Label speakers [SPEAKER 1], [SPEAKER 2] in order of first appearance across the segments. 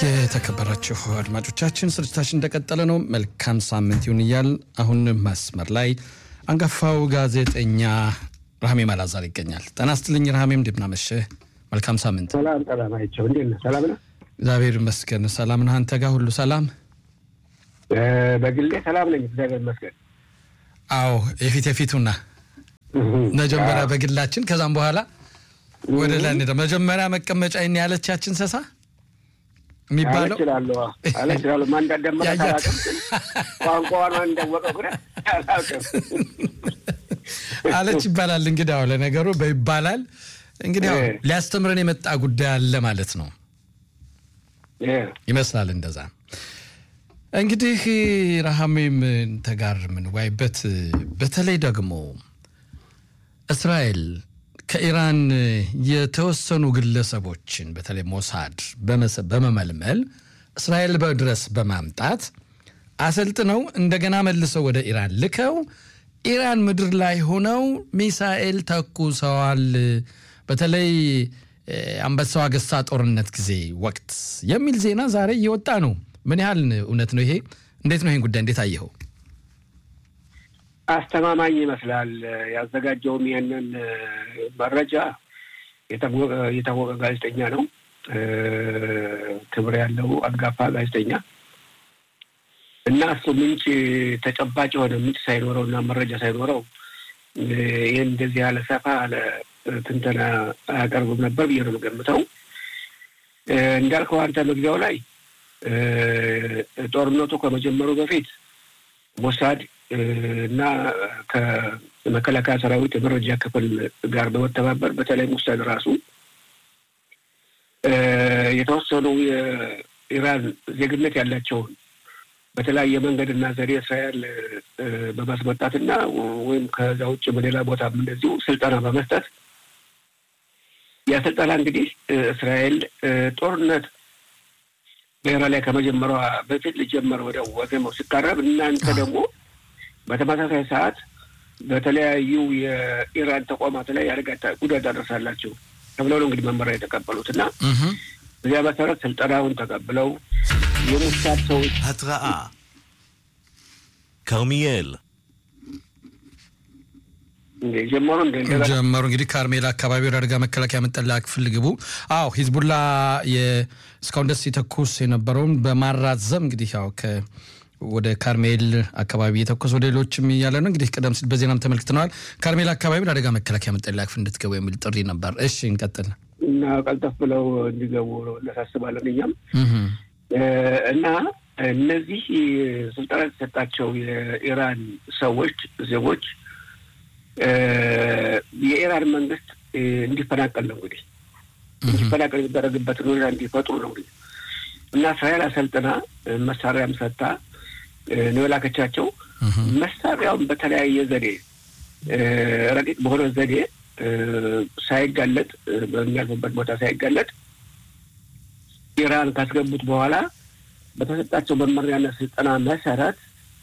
[SPEAKER 1] የተከበራችሁ አድማጮቻችን ስርጭታችን እንደቀጠለ ነው። መልካም ሳምንት ይሁን እያል አሁን መስመር ላይ አንጋፋው ጋዜጠኛ ረሃሜም አላዛር ይገኛል። ጤና ይስጥልኝ ረሃሜም፣ እንደምን አመሸህ? መልካም ሳምንት።
[SPEAKER 2] ሰላም ሰላም። አይቼው እንዴት ነህ? ሰላም ነህ?
[SPEAKER 1] እግዚአብሔር ይመስገን ሰላም ነህ? አንተ ጋር ሁሉ ሰላም?
[SPEAKER 2] በግሌ ሰላም ነኝ፣ እግዚአብሔር ይመስገን።
[SPEAKER 1] አዎ የፊት የፊቱና መጀመሪያ በግላችን ከዛም በኋላ ወደ ላይ እንሄዳለን። መጀመሪያ መቀመጫ ይን ያለቻችን ሰሳ የሚባለው
[SPEAKER 2] እችላለሁ አለ እችላለሁ። ማን እንዳዳመጠ
[SPEAKER 1] ያያት
[SPEAKER 2] አላውቅም፣ ግን ቋንቋዋን ማን እንዳወቀው ግን አላውቅም።
[SPEAKER 1] አለች ይባላል። እንግዲህ አዎ ለነገሩ በይባላል እንግዲህ ያው
[SPEAKER 2] እ።
[SPEAKER 1] ሊያስተምረን የመጣ ጉዳይ አለ ማለት ነው
[SPEAKER 2] እ፣
[SPEAKER 1] ይመስላል። እንደዛ እንግዲህ ረሃሜም ተጋር የምንዋይበት በተለይ ደግሞ እስራኤል ከኢራን የተወሰኑ ግለሰቦችን በተለይ ሞሳድ በመሰ- በመመልመል እስራኤል ድረስ በማምጣት አሰልጥነው እንደገና መልሰው ወደ ኢራን ልከው ኢራን ምድር ላይ ሆነው ሚሳኤል ተኩሰዋል። በተለይ እ፣ አንበሳው አገሳ ጦርነት ጊዜ ወቅት የሚል ዜና ዛሬ እየወጣ ነው። ምን ያህል እውነት ነው ይሄ? እንዴት ነው ይህን ጉዳይ እንዴት አየኸው?
[SPEAKER 2] አስተማማኝ ይመስላል። ያዘጋጀውም ይህንን እ፣ መረጃ የታወቀ የታወቀ ጋዜጠኛ ነው። እ፣ ክብር ያለው አንጋፋ ጋዜጠኛ እና እሱ ምንጭ ተጨባጭ የሆነ ምንጭ ሳይኖረው እና መረጃ ሳይኖረው እ፣ ይህን እንደዚህ ያለ ሰፋ ያለ ትንተና አያቀርብም ነበር ብዬ ነው የምገምተው። እ፣ እንዳልከው አንተ መግቢያው ላይ እ፣ ጦርነቱ ከመጀመሩ በፊት ሞሳድ እ፣ እና ከመከላከያ ሰራዊት የመረጃ ክፍል ጋር በመተባበር በተለይ ሞሳድ ራሱ እ፣ የተወሰኑ የኢራን ዜግነት ያላቸውን በተለያየ መንገድና ዘዴ እስራኤል እ፣ በማስመጣትና ወይም ከዛ ውጭ በሌላ ቦታም እንደዚሁ ስልጠና በመስጠት ያ ስልጠና እንግዲህ እ፣ እስራኤል እ፣ ጦርነት በኢራን ላይ ከመጀመሯ በፊት ሊጀመር ወደ ወገመው ሲቃረብ እናንተ ደግሞ በተመሳሳይ ሰዓት በተለያዩ የኢራን ተቋማት ላይ አደጋ ታ- ጉዳት ታደርሳላችሁ ተብለው ነው እንግዲህ መመሪያ የተቀበሉት እና
[SPEAKER 1] እህ
[SPEAKER 2] በዚያ መሰረት ስልጠናውን ተቀብለው የሙሳድ ሰዎች
[SPEAKER 3] התראה כרמיאל,
[SPEAKER 2] ጀመሩ እንደ እንደገና
[SPEAKER 1] ጀመሩ እንግዲህ ካርሜላ አካባቢ ወደ አደጋ መከላከያ መጠለያ ክፍል ግቡ። አዎ ሂዝቡላ የ- እስካሁን ደስ የተኩስ የነበረውን በማራዘም እንግዲህ ያው ከ ወደ ካርሜል አካባቢ የተኮስ ወደ ሌሎችም እያለ ነው እንግዲህ ቀደም ሲል በዜናም ተመልክተነዋል። ካርሜል አካባቢ ወደ አደጋ መከላከያ መጠለያ ክፍል እንድትገቡ የሚል ጥሪ ነበር። እሺ እንቀጥል።
[SPEAKER 2] እና ቀልጠፍ ብለው እንዲገቡ እናሳስባለን እኛም
[SPEAKER 1] እህ
[SPEAKER 2] እ፣ እና እነዚህ ስልጠና የተሰጣቸው የኢራን ሰዎች ዜጎች እ፣ የኢራን መንግስት እ፣ እንዲፈናቀል ነው እንግዲህ እንዲፈናቀል የሚደረግበትን ሁኔታ እንዲፈጥሩ ነው እንግዲህ እና እስራኤል አሰልጥና እ፣ መሳሪያም ሰጥታ እ፣ ነው የላከቻቸው።
[SPEAKER 1] እህ
[SPEAKER 2] መሳሪያውን በተለያየ ዘዴ እ፣ ረቂቅ በሆነ ዘዴ እ፣ ሳይጋለጥ እ፣ በሚያልፉበት ቦታ ሳይጋለጥ ኢራን ካስገቡት በኋላ በተሰጣቸው መመሪያና ስልጠና መሰረት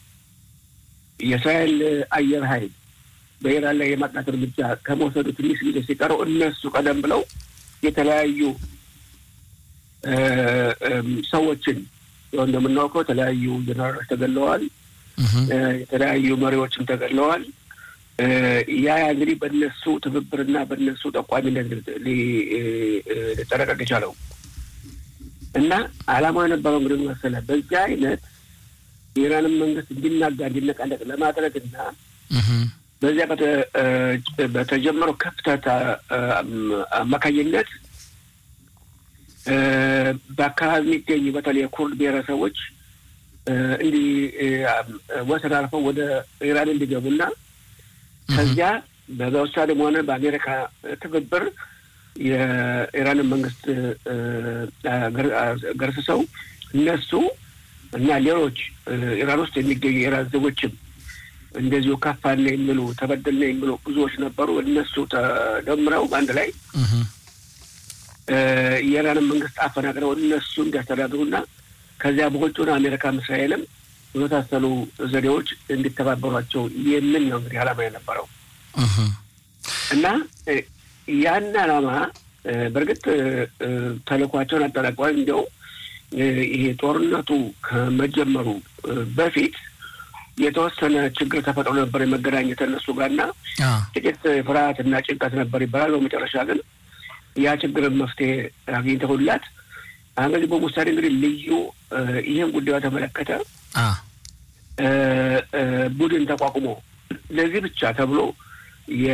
[SPEAKER 2] የእስራኤል አየር ኃይል በኢራን ላይ የማጥቃት እርምጃ ከመውሰዱ ትንሽ ጊዜ ሲቀረው እነሱ ቀደም ብለው የተለያዩ እ፣ እም፣ ሰዎችን ያው እንደምናውቀው የተለያዩ ጀነራሎች ተገለዋል።
[SPEAKER 1] እህ
[SPEAKER 2] እ፣ የተለያዩ መሪዎችም ተገድለዋል። እ፣ ያ ያ እንግዲህ በእነሱ ትብብርና በእነሱ ጠቋሚነት ሊ- እ፣ እ፣ ሊጠናቀቅ የቻለው እና ዓላማው የነበረው እንግዲህ ምን መሰለህ በዚህ አይነት የኢራንን መንግስት እንዲናጋ እንዲነቃነቅ ለማድረግ እና
[SPEAKER 1] እህ
[SPEAKER 2] በዚያ በተ- እ፣ በተጀመረው ክፍተት አ- አም- አማካኝነት እ፣ በአካባቢ የሚገኙ በተለይ የኩርድ ብሔረሰቦች እ፣ እንዲህ እ፣ አም- ወሰን አልፈው ወደ ኢራን እንዲገቡና ከዚያ በመውሳድም ሆነ በአሜሪካ ትብብር የኢራንን መንግስት እ፣ ገር- ገርስሰው እነሱ እና ሌሎች እ፣ ኢራን ውስጥ የሚገኙ የኢራን ዜጎችም እንደዚሁ ከፋን የሚሉ ተበደልን የሚሉ ብዙዎች ነበሩ። እነሱ ተደምረው በአንድ ላይ
[SPEAKER 1] እህ
[SPEAKER 2] እ፣ የኢራንን መንግስት አፈናቅለው እነሱ እንዲያስተዳድሩና ከዚያ በውጭውን አሜሪካም እስራኤልም በመሳሰሉ ዘዴዎች እንዲተባበሯቸው የሚል ነው እንግዲህ ዓላማ የነበረው
[SPEAKER 1] እህ
[SPEAKER 2] እና እ፣ ያን ዓላማ እ፣ በእርግጥ እ፣ እ፣ ተልእኳቸውን አጠናቀዋል። እንዲያው ይሄ ጦርነቱ ከመጀመሩ በፊት የተወሰነ ችግር ተፈጥሮ ነበር የመገናኘት እነሱ ጋርና ጥቂት ፍርሃት እና ጭንቀት ነበር ይባላል። በመጨረሻ ግን ያ ችግርን መፍትሄ አግኝተውላት እንግዲህ በሙሳሌ እንግዲህ ልዩ ይህን ጉዳዩ ተመለከተ ቡድን ተቋቁሞ ለዚህ ብቻ ተብሎ